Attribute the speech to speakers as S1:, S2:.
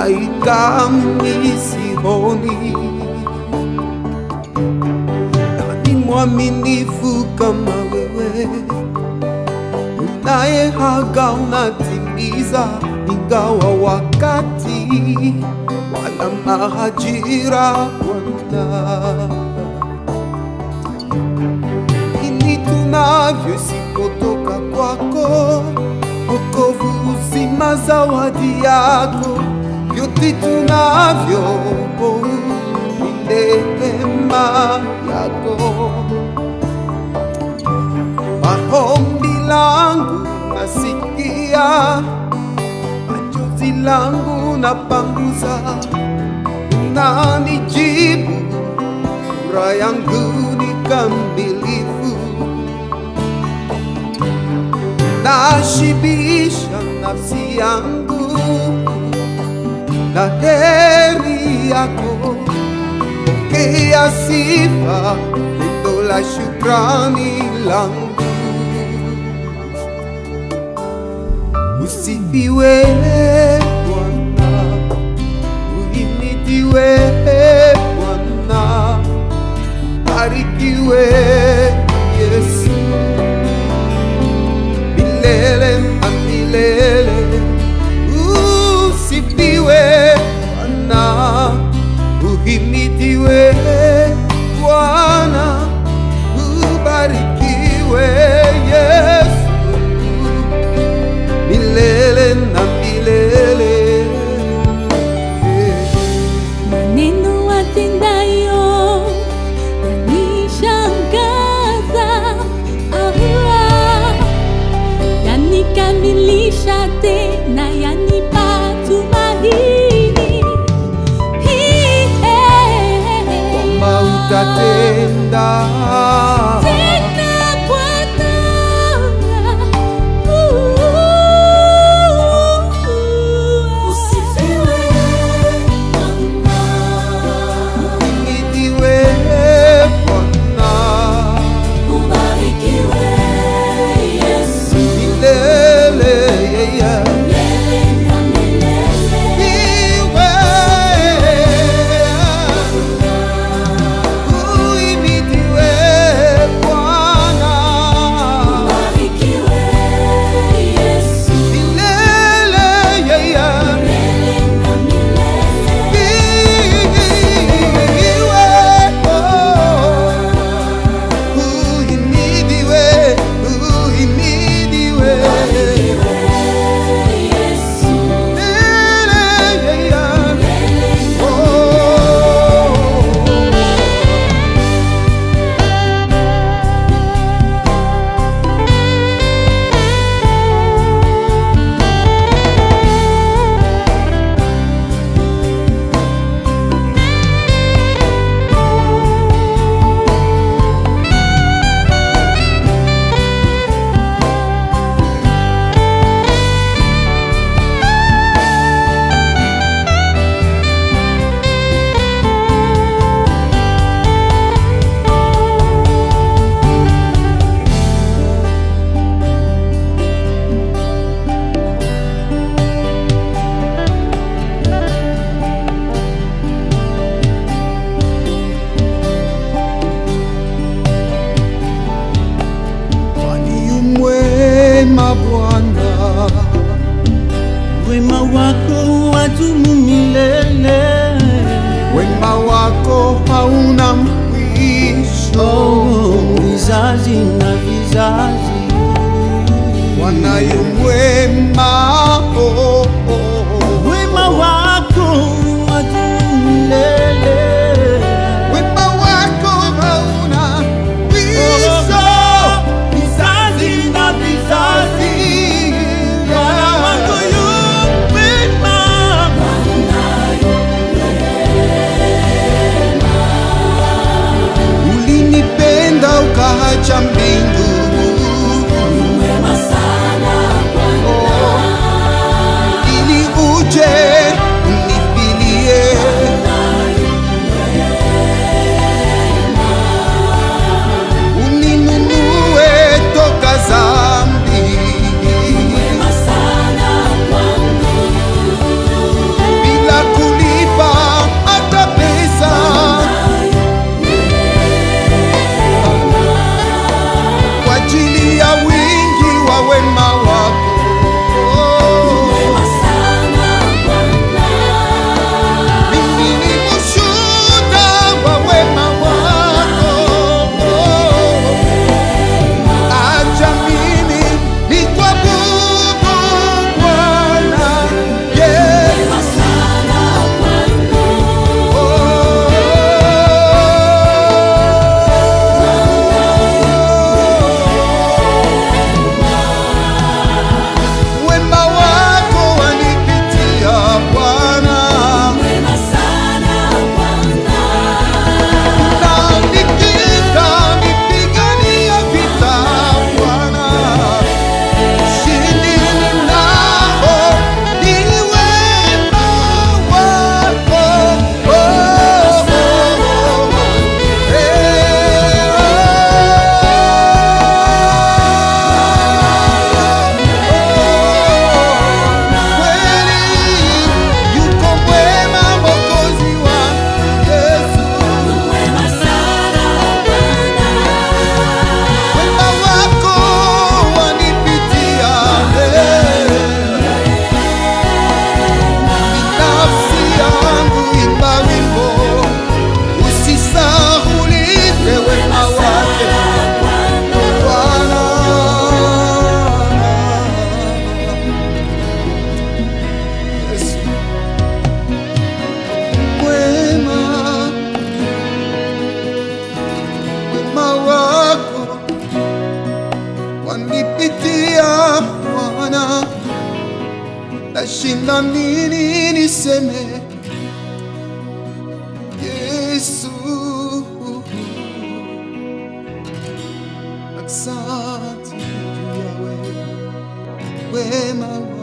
S1: malaika misioni nani mwaminifu kama wewe unayehaga unatimiza ingawa wakati wala mahajira Bwana ini tunavyo isipotoka kwako, wokovu, uzima, zawadi yako, vyote tunavyo ni neema yako. Maombi langu nasikia, machozi langu napanguza, unanijibu furaha yangu ni kamilifu, nashibisha nafsi yangu na heri yako. Pokea sifa, pendo la shukrani langu. Usifiwe Bwana, uhimidiwe Bwana barikiwe Yesu milele na milele, usifiwe Bwana, uhimidiwe Bwana, ubarikiwe Yesu milele na milele.
S2: maneno atendayo yanishangaza, ah, yanikamilisha tena, yanipa tumaini
S1: kwamba utatenda
S2: tena Bwana.
S1: uhimidiwe Bwana milele yeah. Iwe uhimidiwe Bwana milele yeah, yeah. Iwe oh. uhimidiwe uhimidiwe milele yeah, yeah. Oh. Kwani yu mwema Bwana,
S3: Wema wako wadumu milele,
S1: wema wako hauna mwisho.
S3: oh, vizazi na vizazi.
S1: Bwana yu mwema, oh, oh, oh.
S3: Wema wako wadumu milele,
S1: wema wako hauna mwisho.
S3: oh, vizazi na vizazi. Bwana wako yu mwema,
S1: Ulinipenda ukaacha mbingu, oh, wanipitia Bwana, nashinda nini niseme Yesu, asante juu ya wema wema